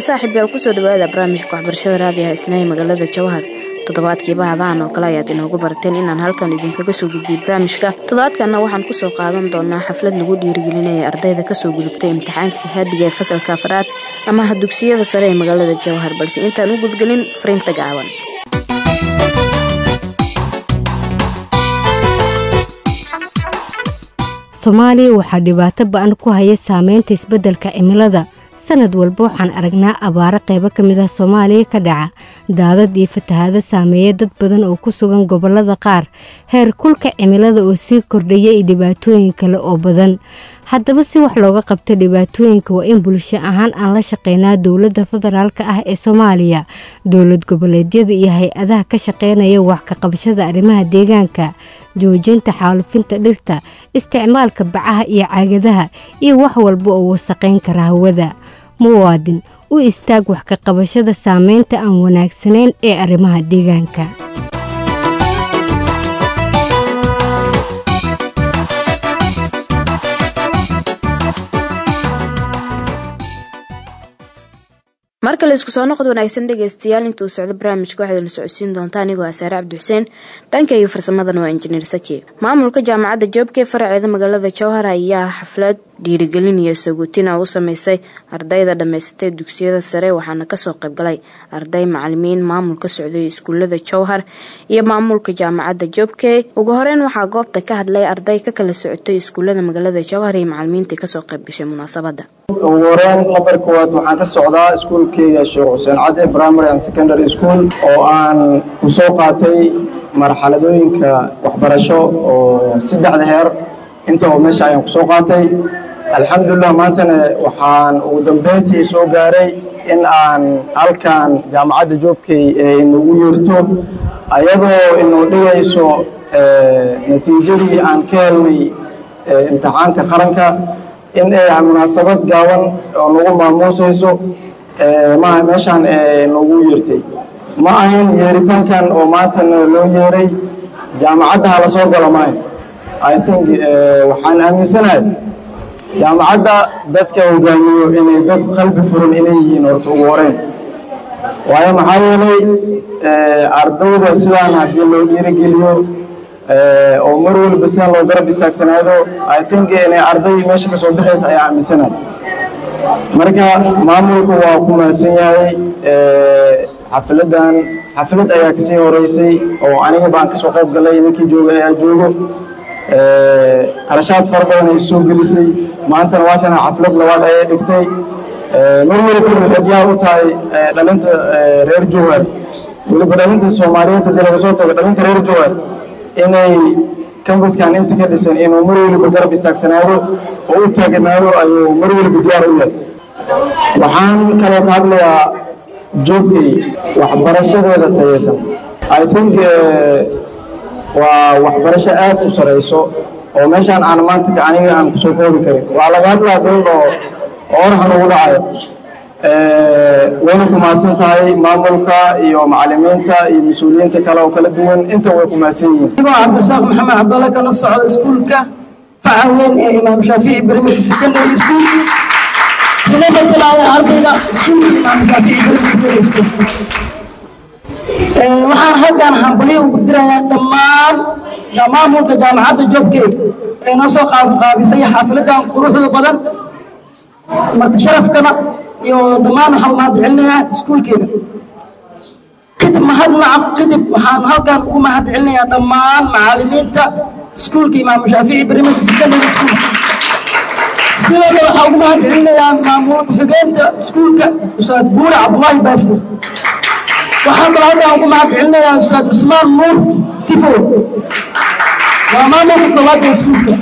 saaxiib yaal kusoo dhawaada barnaamijka waxbarashada raadiyaha isnaahi magaalada jawhar toddobaadkiiba hadaan oo kale ayaad inoogu barateen inaan halkan idinkaga soo gudbiyo barnaamijka toddobaadkanna waxaan kusoo qaadan doonaa xaflad lagu dhiirigelinaya ardayda kasoo gudubtay imtixaanka shahaadiga ee fasalka afraad amaha dugsiyada sare ee magaalada jawhar balse intaan u gudgelin fariinta gaaban soomaaliya waxaa dhibaato ba-an ku haya saameynta isbeddelka cimilada sanad walba waxaan aragnaa abaaro qaybo ka mid ah soomaaliya ka dhaca daadad iyo fatahaado saameeya dad badan oo ku sugan gobollada qaar heer kulka cimilada oo sii kordhaya iyo dhibaatooyin kale oo badan haddaba si wax looga qabto dhibaatooyinka waa in bulsho ahaan aan la shaqeynaa dowladda federaalka ah ee soomaaliya dowlad goboleedyada iyo hay-adaha ka shaqeynaya wax ka qabashada arrimaha deegaanka joojinta xaalufinta dhirta isticmaalka bacaha iyo caagadaha iyo wax walba oo wasaqayn kara hawada muwaadin u istaag wax ka qabashada saameynta aan wanaagsanayn ee arrimaha deegaanka mar kale isku soo noqod wanaagsan dhegeystayaal intuu socdo barnaamijka waxaad la socodsiin doontaa anigoo asaare cabdixuseen dhanka iyo farsamadana waa injineer saki maamulka jaamacadda joobkee faraceeda magaalada jowhar ayaa xaflad dhiirigelin iyo saguutina u sameysay ardayda dhammaysatay dugsiyada sare waxaana kasoo qaybgalay arday macalimiin maamul ka socday iskuulada jowhar iyo maamulka jaamacadda joobkey ugu horeyn waxaa goobta ka hadlay arday ka kala socotay iskuulada magaalada jowhar iyo macalimiintii kasoo qaybgashay munaasabada ugu horeyn lambar koowaad waxaan ka socdaa iskuulkeyga sheekh xuseen cadde primary and secondary school oo aan ku soo qaatay marxaladooyinka waxbarasho oo saddexda heer inta oo meesha ayaan kusoo qaatay alxamdulilah maantana waxaan ugu dambeyntii soo gaaray in aan halkan jaamacadda joobkey inagu yeerto ayadoo inuu dhigayso natiijadii aan ka helnay imtixaanka qaranka in ay munaasabad gaaban oo nagu maamuusayso maaha meeshaan nagu yeertay ma ahayn yeeritaankan oo maantana loo yeeray jaamacadda hala soo galo maayo i think waxaan aaminsanahay jaamacadda dadka hogaamiyo inay dad qalbi furan inay yihiin horta ugu horeyn waayo maxaa yeelay ardayda sidaan haddii loo dhiirigeliyo oo mar walba sidaan loo garab istaagsanaado i think inay arday meesha ka soo baxaysa ayaa aaminsanahay marka maamulku waa ku mahadsan yahay xafladan xaflad ayaa kasii horeysay oo aniga baan kasoo qayb galay ninkii jooga ayaa joogo qarashaad fara badan ay soo gelisay maantana waatana xaflad labaad ayay dhigtay mar waliba waxay diyaar u tahay dhalinta reer jowhar weliba dhalinta soomaaliyeed haddii laga soo tago dhalinta reer jowhar inay kambaskan inta ka dhisan inuu mar waliba garab istaagsanaado oo u taaganaado ayuu mar waliba diyaar u yahay waxaan kaloo ka hadlayaa joogkay waxbarashadeeda tayeysan i think waa waxbarasho aad u sarayso oo meeshaan aan maanta aniga aan kusoo koobi karin waa laga hadlaa dal oo oraxan ugu dhacayo wayna ku mahadsan tahay maamulka iyo macalimiinta iyo mas-uuliyiinta kale oo kala duwan inta way ku mahadsan yihiin anigoo cabdirasaaq maxamed cabdalle kala socda iskuulka faca weyn ee imaam shaafici bermid secondary school hilada bilaada ardayga iskuulka imaam shaafici bermid secondary school waxaan halkan hambalyo ugu dirayaa dhammaan maamulka jaamacadda joobkeeg ee noo soo qaabisay xaafiladan quruxda badan marka sharafkana iyo dhammaan waxaan mahad celinayaa iskuulkeega kadib mahadnacab kadib waxaan halkan ugu mahad celinayaa dhammaan macalimiinta iskuulka imaam shaafici berrimada secondary school sidoo kale waxaan ugu mahad celinayaa maamul ku-xigeenta iskuulka ustaad buure cabdulaahi baasir waxaan kaloo halkan ugu mahad celinayaa ustaad cusmaan nuur tifo waa maamulka koowaad ee iskuulka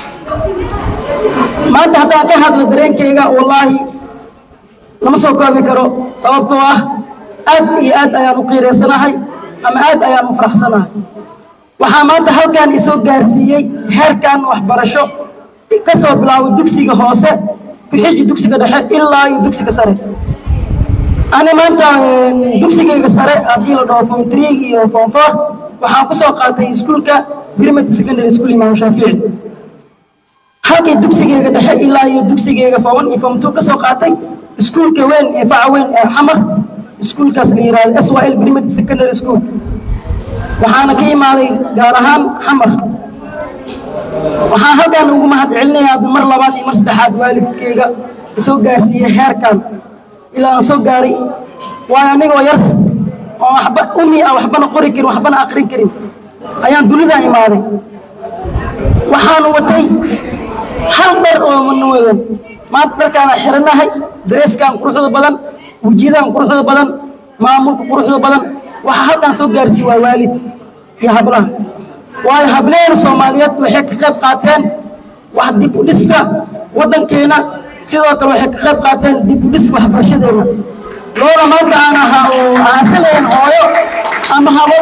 maanta haddaan ka hadlo dareenkayga wallaahi lama soo koobi karo sababtoo ah aad iyo aad ayaan u qiiraysanahay ama aad ayaan u faraxsanahay waxaa maanta halkan isoo gaarsiiyey heerkan waxbarasho ka soo bilaabo dugsiga hoose bixiji dugsiga dhexe ilaa iyo dugsiga sare ani maanta dugsigayga sare haddii la dhaho form three iyo form four waxaan ku soo qaatay iskuulka birmid secondary school imaam shaafici halkii dugsigeyga dhexe ilaa iyo dugsigeyga foban iyo fomtu ka soo qaatay iskuulka weyn ee faca weyn ee xamar iskuulkaas la yidhahdo s y l primary secondary school waxaana ka imaaday gaar ahaan xamar waxaan halkan ugu mahad celinayaa hadda mar labaad iyo mar saddexaad waalidkeyga isoo gaarsiiyey heerkan ilaa aan soo gaaray waayo anigoo yar oo waxba umi ah waxbana qori karin waxbana aqrin karin ayaan dunidaan imaaday waxaan watay hal dhar oo mana wadan maanta dharkaana xiranahay dareeskan quruxda badan wejiyadaan quruxda badan maamulka quruxda badan waxaa halkan soo gaarsii waa waalid iyo hablaha waayo hableen soomaaliyeed waxay ka qayb qaateen wax dib u dhiska waddankeena sidoo kale waxay ka qayb qaateen dib u dhiska waxbarashadeena looda maanta aan ahaa oo aasalayn hooyo ama habal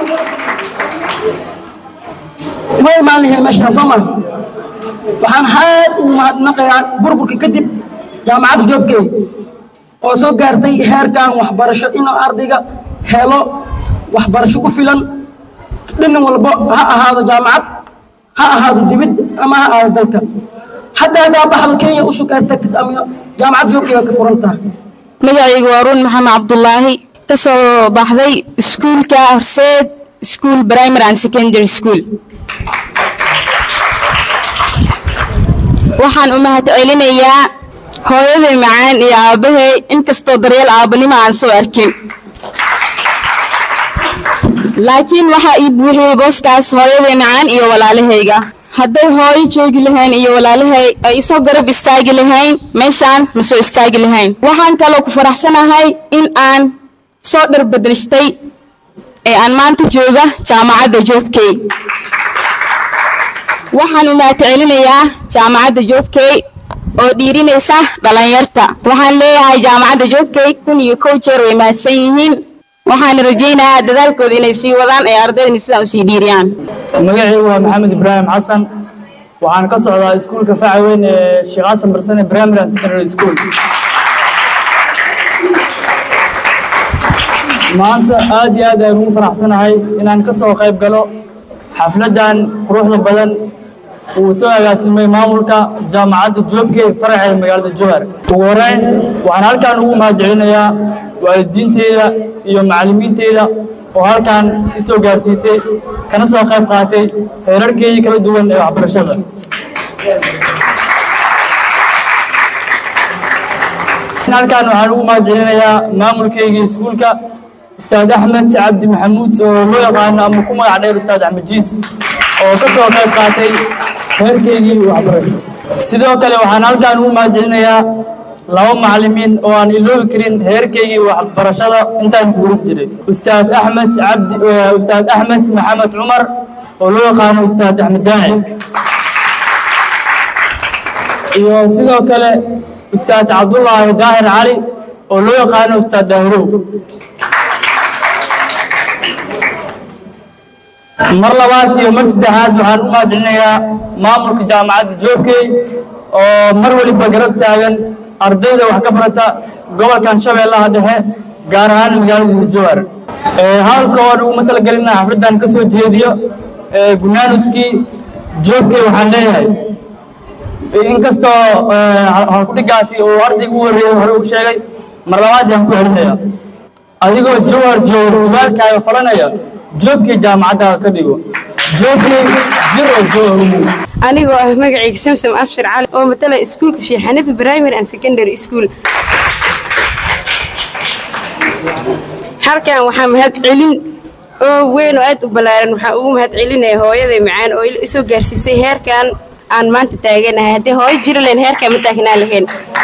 ma imaan lahayn meeshaan soo maa waxaan aad ugu mahadnaqayaa burburka kadib jaamacadda joobkey oo soo gaartay heerkan waxbarasho inuu ardayga helo waxbarasho ku filan dhinin walbo ha ahaado jaamacad ha ahaado dibid ama ha ahaado dalka hadda haddaa baxdo kenya u sukaas tagtid ama jaamacad joogkey waa ka furan tahay magacaygu waa ruun maxamed cabdulaahi ka soo baxday iskuulka horseed school primary and secondary school waxaan u mahad celinayaa hooyaday macaan iyo aabbahay inkastoo daryeel aabbanimo aan soo arkin laakiin waxaa ii buuxiyey booskaas hooyaday macaan iyo walaalahayga hadday hooyo joogi lahayn iyo walaalahay ay isoo garab istaagi lahayn meeshaan ma soo istaagi lahayn waxaan kaloo ku faraxsanahay in aan soo dharbadrishtay ee aan maanta jooga jaamacadda joobkey waxaan u mahad celinayaa jaamacadda joobkey oo dhiirinaysa dhallinyarta waxaan leeyahay jaamacadda joobkey kun iyo kow jeer way mahadsan yihiin waxaan rajaynayaa dadaalkooda inay sii wadaan ee ardaydani sidaan usii dhiiriyaan magacaygu waa maxamed ibraahim xasan waxaan ka socdaa iskuulka faca weyn ee sheekh xasan barsane primary and secondary school maanta aad iyo aad ayaan ugu faraxsanahay inaan ka soo qayb galo xafladdan quruxda badan uu soo agaasimay maamulka jaamacadda joobke faraceeda magaalada jowhar ugu horeyn waxaan halkan ugu mahad celinayaa waalidiinteyda iyo macallimiinteyda oo halkan isoo gaarsiisay kana soo qayb qaatay heerarkeedii kala duwan ee waxbarashada halkan waxaan ugu mahad celinayaa maamulkeygii iskuulka ustaad axmed cabdi maxamuud oo loo yaqaano ama ku magac dheer ustaad axmed jiis oo ka soo qayb qaatay heerkeygii waxbarasho sidoo kale waxaan halkan ugu mahad celinayaa laba macallimiin oo aan iloobi karin heerkeygii waxbarashada intaan ku gurid jiray ustaad axmed cabdi ustaad axmed maxamed cumar oo loo yaqaano ustaad axmed daaci iyo sidoo kale ustaad cabdullaahi daahir cali oo loo yaqaano ustaad daahirow mar labaad iyo mar saddexaad waxaan u mahad celinayaa maamulka jaamacadda joobkey oo mar waliba garab taagan ardayda wax ka barata gobolkan shabeellaha dhexe gaar ahaan magaalada hurjowar halka oon uguma talagelina xafladdan ka soo jeediyo gunaanudkii joobkey waxaan leeyahay inkastoo halkudhigaasi uu ardayga u horreeyey hore u sheegay mar labaad yaan ku celinaya adigoo jowhar jooga jibaalkaaga falanaya joobkii jaamacaddaada ka dhigo joobkii jir oo jooga anigoo ah magacayga samsam abshir cali oo matala iskuulka sheekh xanifi primary and secondary school halkan waxaa mahad celin oo weyn oo aad u ballaaran waxaa ugu mahad celinaya hooyaday macaan oo isoo gaarsiisay heerkan aan maanta taaganahay haddii hooyo jiri lahayn heerkaan ma taagnaa lahayn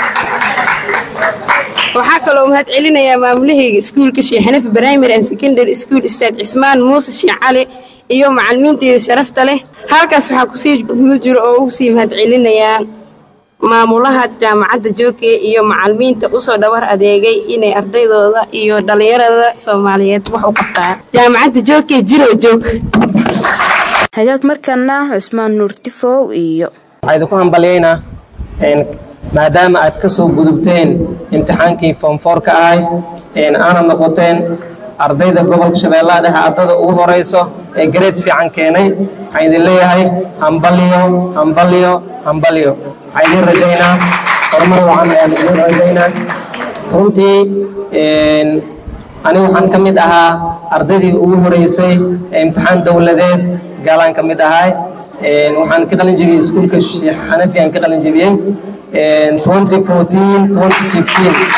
waxaa kaloo mahad celinayaa maamulahayga iskuulka sheekh xanifi primary and secondary school ustaad cismaan muuse sheekh cali iyo macallimiinteeda sharafta leh halkaas waxaa kusii guda jiro oo ugu sii mahad celinayaa maamulaha jaamacadda joogke iyo macallimiinta usoo dhawar adeegay inay ardaydooda iyo dhallinyarada soomaaliyeed wax u qabtaan jaamacadda joogke jiro joog hagaag markana cusmaan nuur tifow iyo waxaa idinku hambalyaynaa maadaama aad ka soo gudubteen imtixaankii foomfoorka ahay aanad noqoteen ardayda gobolka shabeellaha dhexe ardada ugu horayso ee gareed fiican keenay waxaan idin leeyahay hambalyo hambalyo hambalyo waxaan idin rajaynaa horumar wacan ayaan idin rajaynaa runtii anigu waxaan ka mid ahaa ardaydii ugu horeysay ee imtixaan dowladeed gaalaan ka mid ahay waxaan ka qalin jebiyey iskuulka sheekh xanafi aan ka qalin jebiyey 2014 2015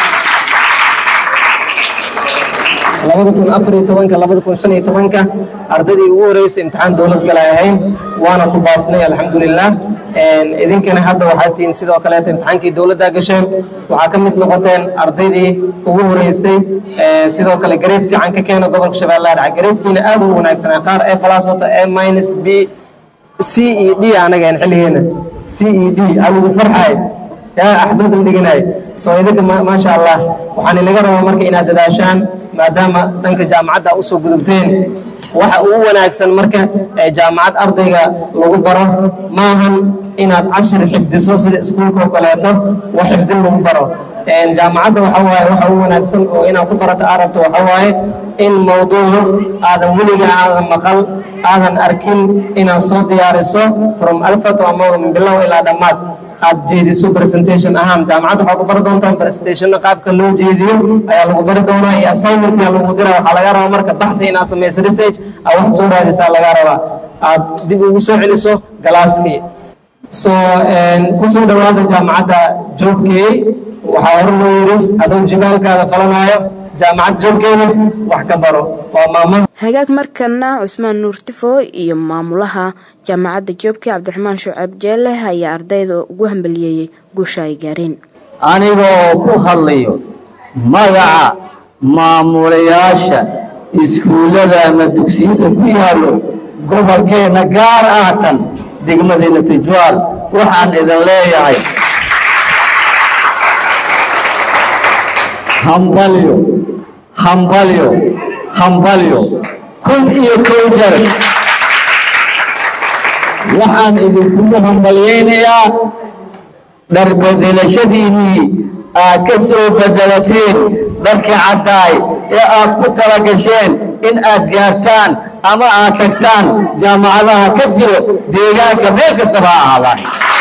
labada kun afar iyo tobanka labada kun shan iyo tobanka ardaydii ugu horeysay imtixaan dowlad gala ahayn waana ku baasnay alxamdulilah idinkana hadda waxaad tihiin sidoo kaleeto imtixaankii dowladda gasheen waxaa ka mid noqoteen ardaydii ugu horeysay sidoo kale gareed fiican ka keena gobolka shabeellaha dhaca gareedkiina aad u wanaagsanaa qaar a plus wata a minus b c e d anageen xilligeena c e d adigu farxay yaa axdood la dhiganaay soo idinka maasha allah waxaan inaga rabaa marka inaad dadaashaan maadaama dhanka jaamacadda usoo gudubteen waxa ugu wanaagsan marka ee jaamacad ardayga lagu baro maahan inaad cashir xifdiso sida iskuulka oo kaleeto wax xifdin lagu baro jaamacadda waxa waaye waxa ugu wanaagsan oo inaad ku barato aad rabto waxa waaye in mawduuc aadan weliga aadan maqal aadan arkin inaad soo diyaariso from alfa to amawda min bilow ilaa dhammaad aad jeediso presentation ahaan jaamacadda waxaa ku bari doontaan presentationna qaabka loo jeediyo ayaa lagu bari doonaa iyo assignment yaa lagu dira waxaa laga rabaa marka baxda inaad samayso research aad wax soo raadisaa laga rabaa aad dib ugu soo celiso galaaskii so kusoo dhawaada jaamacadda joogkeey waxaa hore loo yiri adoo jibaalkaada falanaayo jaamacad joogkeeda wax ka baro waa maamo hagaag markana cusmaan nuur tifo iyo maamulaha jaamacadda joobke cabdiraxmaan shucab jeele ayaa ardayda ugu hambaliyeeyey guusha ay gaareen anigoo ku hadlayo magaca maamulayaasha iskuullada ama dugsiyada ku yaallo gobolkeenna gaar ah tan degmadeenna tijwaal waxaan idin leeyahay hambalyo hambalyo hambalyo kun iyo kow jar waxaan idinkugu hambalyaynayaa dharbedelashadiinnii aad ka soo bedelateen dharkii caddaay ee aad ku tala gasheen in aad gaartaan ama aad tagtaan jaamacadaha ka jiro deegaanka meel kastaba ha ahaadaan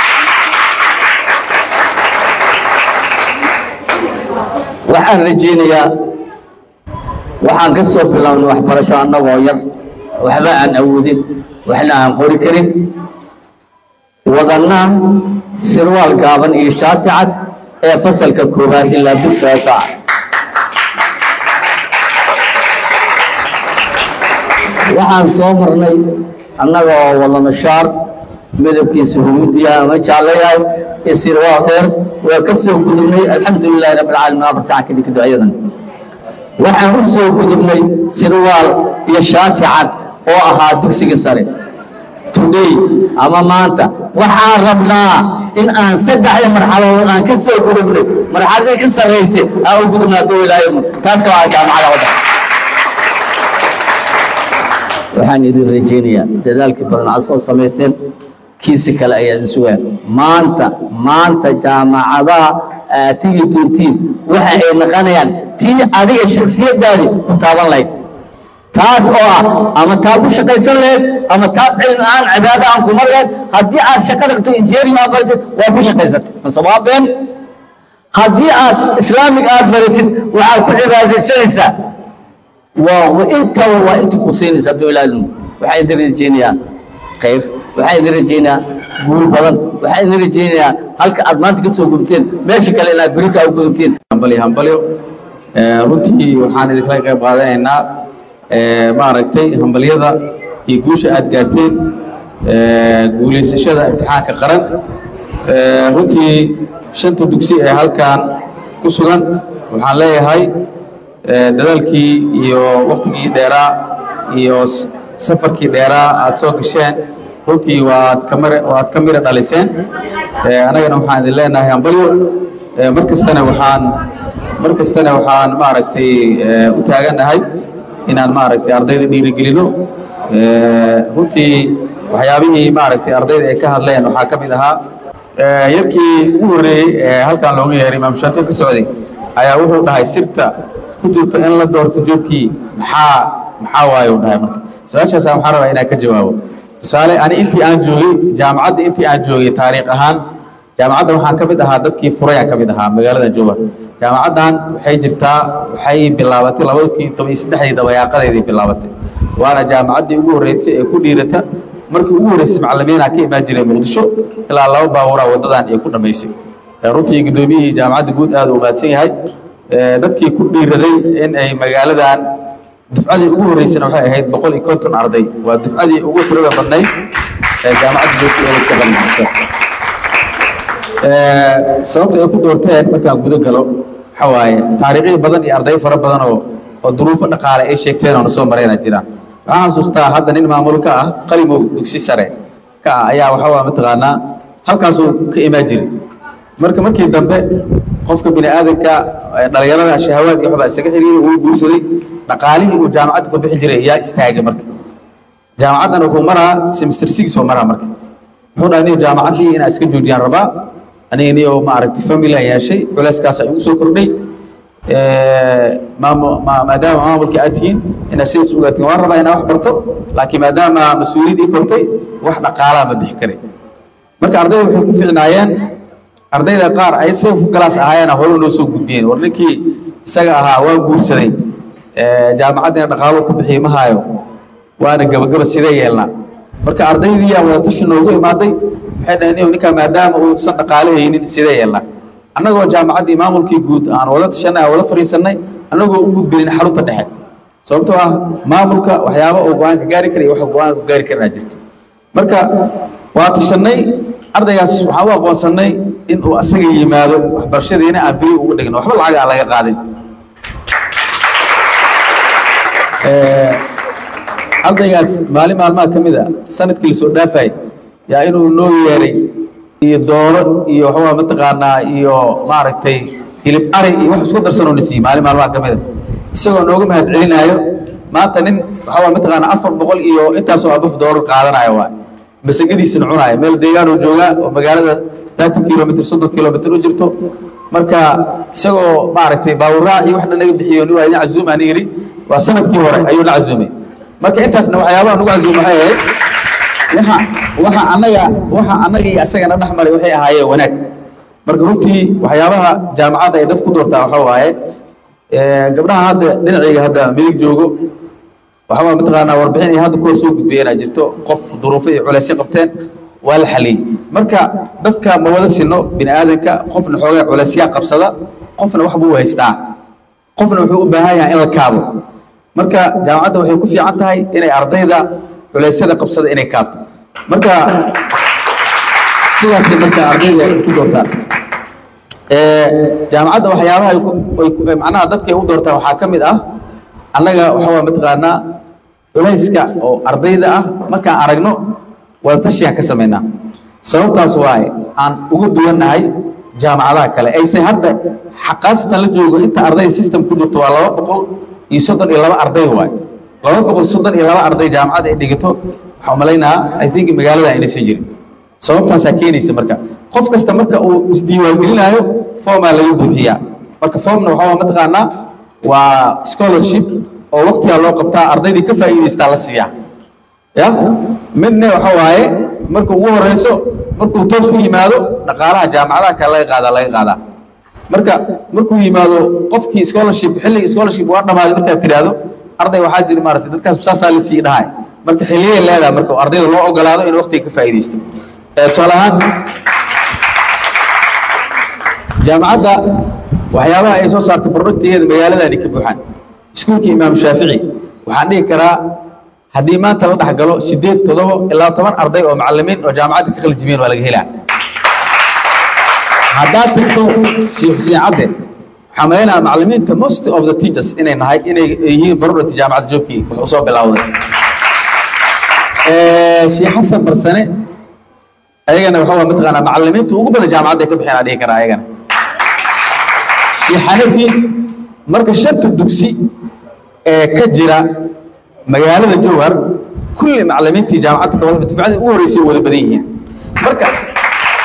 waxaan rajaynayaa waxaan ka soo bilownay waxbarasho annagoo yar waxba aan awoodin waxna aan qori karin wadanna sirwaal gaaban iyo shaati cad ee fasalka koowaad ilaa dugsiga saaca waxaan soo marnay annaga oo wadano shaar midabkiisu huruudiya ama jaallo yahay iyo sirwaal dheer waa ka soo gudubnay alxamdulilaahi rabbilcaalamiin afar sacan kadib ducayadan waxaan u soo gudubnay sirwaal iyo shaati cad oo ahaa dugsiga sare today ama maanta waxaan rabnaa in aan saddexda marxaladood aan ka soo gudubnay marxaladii ka sarraysay aan u gudubnaa doo ilaahay taasoo ah jaamacada waddanka waxaan idin rajaynayaa dadaalkii badan aad soo samayseen kiisi kale ayaa idin sugaa maanta maanta jaamacadaha aad tigi doontiin waxa ay naqanayaan tii adiga shaksiyaddaadii ku taaban lahayd taas oo ah ama taa ku shaqaysan lahayd ama taa cilmi aan cibaado aan kumar lahayd haddii aad shaqo dhigto injeering aad baratid waa ku shaqaysatay mase waa been haddii aad islaamig aad baratid waxaad ku cibaadaysanaysaa waa intaba waa intii qusaynaysa hadduu ilaalimo waxaan idin rajaynayaa khayr waxaan idin rajaynayaa guul badan waxaan idin rajaynayaa halka aad maanta ka soo gudubteen meesha kale inaad berika u gudubteen hambalyo hambalyo runtii waxaan idinkala qayb qaadanaynaa maaragtay hambalyada iyo guusha aad gaarteen guulaysashada imtixaanka qaran runtii shanta dugsi ee halkan ku sugan waxaan leeyahay dadaalkii iyo waktigii dheeraa iyo safarkii dheeraa aad soo gasheen runtii waad kamir waad ka mira dhaliseen annagana waxaan idin leenahay hambalyo mar kastana waxaan mar kastana waxaan maaragtay u taagannahay inaan maaragtay ardayda dhiirigelino runtii waxyaabihii maaragtay ardayda ay ka hadleen waxaa ka mid ahaa yarkii ugu horreeyey ee halkan looga yeeray imaam shaafici ka socday ayaa wuxuu dhahay sirta ku jirta in la doorto joogkii maxaa maxaa waaye uu dhahay marka su-aashaas waxaan rabaa inaan ka jawaabo tusaale ani intii aan joogay jaamacadda intii aan joogay taariikh ahaan jaamacadda waxaan ka mid ahaa dadkii furayaan ka mid ahaa magaalada jowhar jaamacaddan waxay jirtaa waxay bilaabatay labada kun toban iyo saddexdii dabayaaqadeedii bilaabatay waana jaamacaddii ugu horreysay ee ku dhiirata markii ugu horreysay macallimiinaa ka imaan jiray muqdisho ilaa laba baaburaa waddadan ay ku dhammaysay runtii guddoomiyihii jaamacadda guud aad u mahadsan yahay dadkii ku dhiiraday in ay magaaladan dufcadii ugu horreysana waxay ahayd boqol iyo konton arday waa dufcadii ugu tirada badnayd ee jaamacadda joogta ee ka qalmisa sababta ay ku doorteen markaan guda galo waxa waaye taariikhyo badan iyo arday fara badan oo oo duruufo dhaqaale ay sheegteen oo na soo marayna jiraan waxaan xasuustaa hadda nin maamul ka ah qalimow dugsi sare ka ah ayaa waxa waa mataqaanaa halkaasuu ka imaan jiray marka markii dambe qofka bini aadanka dhalinyarada shahawaad iyo waxbaa isaga xiriiray wuu guursaday dhaqaalihii uu jaamacadda ku bixi jiray yaa istaagay marka jaamacaddan wuxuu maraa semester six oo maraa marka wuxuu dhahay niyo jaamacaddii inaa iska joojiyaan rabaa aniga niyo maaragtay family aan yeeshay culeyskaas ay igu soo kordhay maadaama maamulka aad tihiin inaad sidaas ogaatiin waan rabaa inaa wax barto laakiin maadaama mas-uuliyad ii kortay wax dhaqaalaa ma bixi karay marka ardayda waxay ku ficnaayeen ardayda qaar ay say ku galaas ahaayeen hore noo soo gudbiyeen war ninkii isaga ahaa waa guursaday jaamacaddina dhaqaalo ku bixiyey ma haayo waana gabagaba sidee yeelnaa marka ardaydii yaa wada tashi noogu imaaday waxay dhaheen ninkaa maadaama uusan dhaqaale haynin sidee yeelnaa annagoo jaamacaddii maamulkii guud aan wada tashanay aan wada fadhiisannay annagoo u gudbinin xarunta dhexe sababtoo ah maamulka waxyaaba uu go-aanka gaari kara iyo waxa go-aanka ku gaari karanaa jirto marka waa tashannay ardaygaas waxaan u aqoonsannay in uu asaga yimaado waxbarashadiina aan beri ugu dhigno waxba lacag aan laga qaadin ardaygaas maalin maalmaha ka mid a sanadkii lasoo dhaafay yaa inuu noo yeeray iyo dooro iyo waxaa mataqaanaa iyo maaragtay hilib ari iyo wax isku darsanoo na siiyey maalin maalmaha ka mid a isagoo nooga mahad celinaayo maanta nin waxaa mataqaanaa afar boqol iyo intaasoo abaf doorar qaadanayo waa masagadiisina cunaayo meel deegaanuu joogaa oo magaalada thirty kilomitr soddon kilomitr u jirto marka isagoo maaragtay baawuraac iyo wax dhan naga bixiyo ni waa idin cazuum aan yidhi waa sanadkii hore ayuu na cazuumay marka intaasna waxyaabaha nagu cazuum waxay ahayd waxa waxa annaga waxa annaga iyo asagana dhex maray waxay ahaayeen wanaag marka runtii waxyaabaha jaamacadda ay dad ku doortaa waxa waaye gabdhaha hadda dhinacayga hadda midig joogo waxaa mataqaanaa warbixin ay hadda kuhor soo gudbiyeen aa jirto qof duruufo iyo culeysyo qabteen waa la xaliyey marka dadka ma wada sino bini aadanka qofna xoogaa culeysyaa qabsada qofna wax buu haystaa qofna wuxuu u baahan yahay in la kaabo marka jaamacadda waxay ku fiican tahay inay ardayda culeysyada qabsada inay kaabto marka sidaasay marka ardayda ay ku doortaan jaamacadda waxyaabaha ay ku- ay macnaha dadka ay u doortaan waxaa ka mid ah annaga waxaa mataqaanaa culayska oo ardayda ah markaan aragno wadatashigaan ka samaynaa sababtaas waaye aan ugu duwannahay jaamacadaha kale aysan hadda xaqaasatan la joogo inta arday system ku jirto waa laba boqol iyo soddon iyo laba arday waaye laba boqol soddon iyo laba arday jaamacadda ay dhigato waxaa umalaynaa i think magaalada aynaysan jirin sababtaasaa keenaysa marka qof kasta marka uu isdiiwaangelinaayo formaa laga buuxiyaa marka formna waxaa mataqaanaa waa scholarship oo waqtigaa loo qabtaa ardaydii ka faa'iidaystaa la siiyaa ya midna waxa waaye marka ugu horeyso markuu toos u yimaado dhaqaalaha jaamacadaha kale laga qaadaa laga qaadaa marka markuu yimaado qofkii scholarship xilligii scholarship waa dhamaaday markaad tidhaahdo arday waxaa jira maaragtay dadkaas saasaa la sii dhahay marka xilliyay leedahay marka ardayda loo ogolaado in waqtiga ka faa'iidaysto Eh, tusaale ahaan jaamacadda waxyaabaha ay soo saartay productigeeda magaaladani ka buuxaan iskuulka imaam shaafici waxaan dhihi karaa haddii maanta la dhex galo sideed toddoba ilaa toban arday oo macallimiin oo jaamacadda ka qalijimeen waa laga helaa haddaad tagto sheekh xuseen cadde waxaa malaynayaa macallimiinta most of the teachers inay nahay inay yihiin producti jaamacadda joogkii wuxuu soo bilowday Eh, sheekh xasan barsane ayagana waxa waa mataqaanaa macallimiinta ugu badan jaamacadda ay ka bixeen aan dhihi karaa ayagana sheekh xanafi marka shanta dugsi ee ka jira magaalada jowhar kulli macallimiintii jaamacadda ka wada dufcadii ugu horreysay way wada badan yihiin marka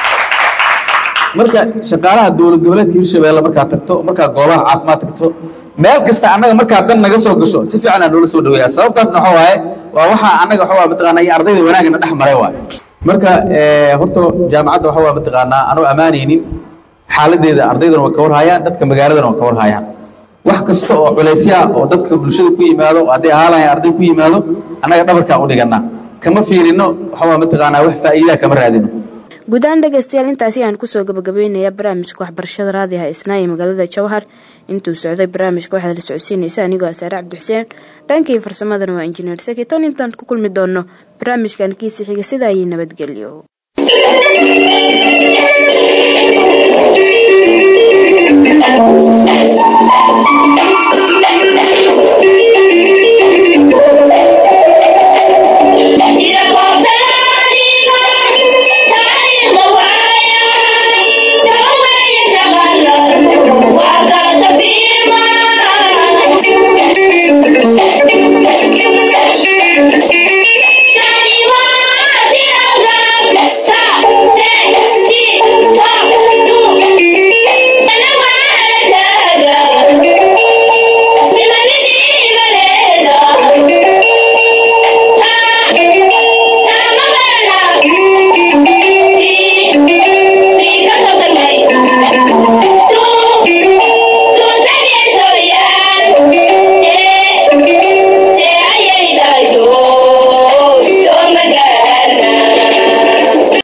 marka shaqaalaha dowlad goboleedka hirshabeelle markaad tagto markaad goobaha caafimaad tagto meel kasta annaga markaa dan naga soo gasho si fiican aan noola soo dhaweeya sababtaasna waxa waaye waa waxa annaga waxa waa mataqaanaa iyo ardayda wanaagana dhex maray waay marka horta jaamacadda waxa waa mataqaanaa anoo ammaanaynin xaaladeeda ardaydana waa ka warhayaan dadka magaaladana waa ka warhayaan wax kasta oo culaysya oo dadka bulshada ku yimaado oo hadday ahaalayan arday ku yimaado annaga dhabarkaa u dhiganaa kama fiirino waxa waa mataqaanaa wax faa'iidaa kama raadino guud ahaan dhegaystayaal intaasi aan kusoo gabagabaynayaa barnaamijka waxbarashada raadiha isnaa ee magaalada jowhar intuu socday barnaamijka waxaad la socodsiinaysa anigoo asaare cabdixuseen dhankii farsamadana waa injineer sakiton intaan ku kulmi doono barnaamijkan kiisi xiga sida ayay nabadgelyo Thank you.